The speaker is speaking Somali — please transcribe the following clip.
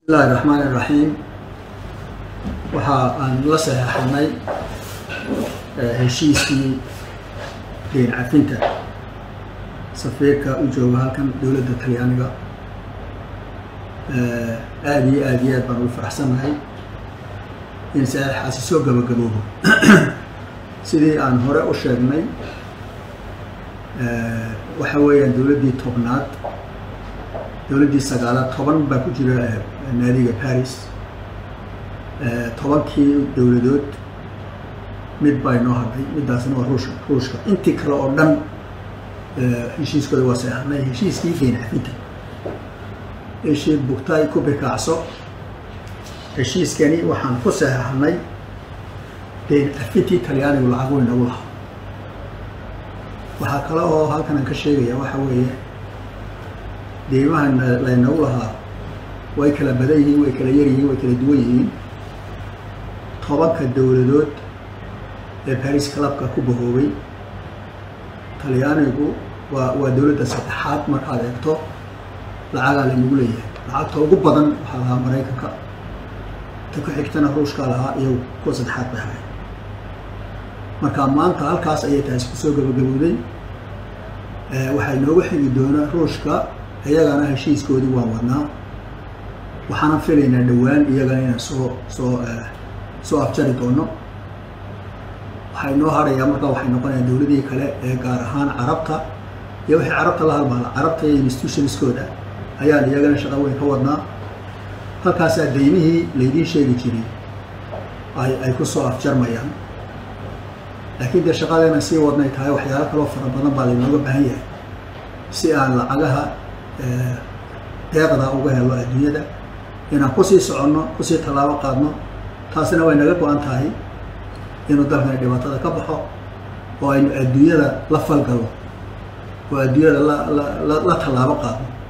bismillahi raxmaani raxiim waxa aan la saxeexanay heshiiskii deyn cafinta safiirka u jooga halkan dowladda talyaaniga aada iyo aada iyo aad baan ugu faraxsannahay in saxeexaasi soo gabagaboobo sidii aan hore u sheegnay waxa weeyaan dowladdii tobnaad dowladdii sagaalaad toban baa ku jira naadiga paris tobankii dowladood mid baa inoo hadhay middaasna waa ruushka ruushka intii kale oo dhan heshiiskooda waa seexanay heshiiskii deyn cafinta heshii bugtaay ku bikaacso heshiiskani waxaan ku saxeexnay deyn cafintii talyaanigu lacagu inagu lahaa waxaa kale oo halkan aan ka sheegaya waxa weeye deymaha laynagu lahaa way kala badan yihiin way kala yar yihiin way kala duwan yihiin tobanka dowladood ee baris clubka ku bahoobay talyaanigu waa waa dowladda saddexaad markaad eegto lacagaa laynagu leeyahay lacagta ugu badan waxaa lahaa maraykanka ta ku xigtana ruushkaa lahaa iyagu kuwa saddexaad bay haray marka maanta halkaas ayay taasi kusoo gabagabowday waxay nooga xigi doonaa ruushka iyagana heshiiskoodii waan wadnaa waxaana filaynaa dhowaan iyagana inaan soo soo soo afjari doono waxay noo harayaa markaa waxay noqonayaa dowladihii kale ee gaar ahaan carabta iyo wixii carabta la halmaala carabta iyo institutionskooda ayaan iyagana shaqa weyn ka wadnaa halkaasaa deymihii laydiin sheegi jiray ay ay ku soo afjarmayaan laakiin dee shaqadeena sii wadnay tahay waxyaalo kaloo fara badan baa laynooga baahan yahay si aan lacagaha deeqda uga helo adduunyada inaan kusii soconno kusii tallaabo qaadno taasina way naga go-an tahay inuu dalkani dhibaatada ka baxo oo aynu adduunyada la falgalo oo adduunyada la la la tallaabo qaadno